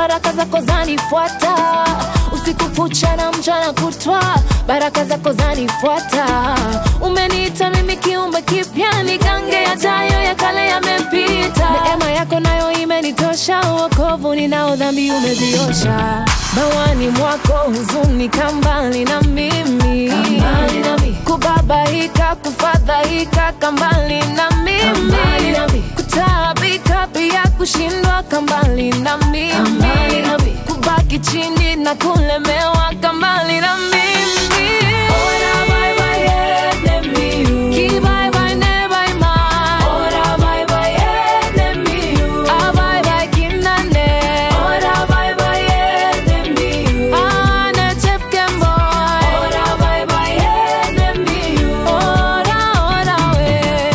baraka zako zanifuata usiku kucha na mchana kutwa, baraka zako zanifuata. Umeniita mimi kiumbe kipya, nigange yajayo, ya kale yamepita. Neema yako nayo imenitosha, wokovu ninao, dhambi umeziosha. Bawani mwako huzuni kambali na mimi, kambali na mimi. kubabaika, kufadhaika kambali na mimi, kambali na mimi. kutaabika pia kushindwa kambali na mimi, kambali na mimi. kubaki chini na kulemewa kambali na mimi. Ora bye bye enemy, ki bye bye ne bye my. Ora bye bye enemy, ah bye bye kinane. Ora bye bye enemy, ah ne chepkem boy. Ora bye bye enemy, ora ora we.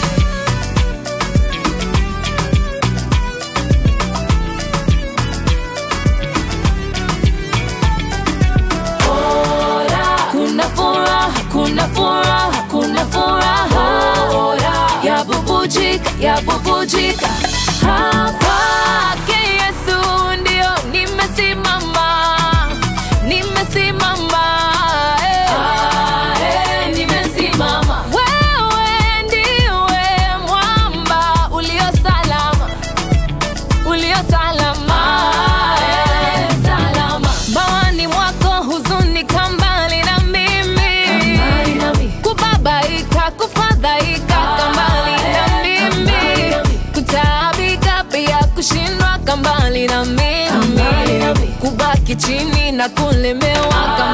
Kuna furaha, kuna furaha, kuna furaha ya bubujika, ya bubujika hapa ke Yesu ndio nimesimama, nimesimama eh. eh, nimesimama. Wewe ndiwe mwamba ulio salama ulio salama, eh, salama. Bawani mwako huzuni kambali na mimi, kubabaika, kufadhaika kambali na mimi, kutaabika pia kushindwa kambali na mimi, kubaki chini na kulemewa kambali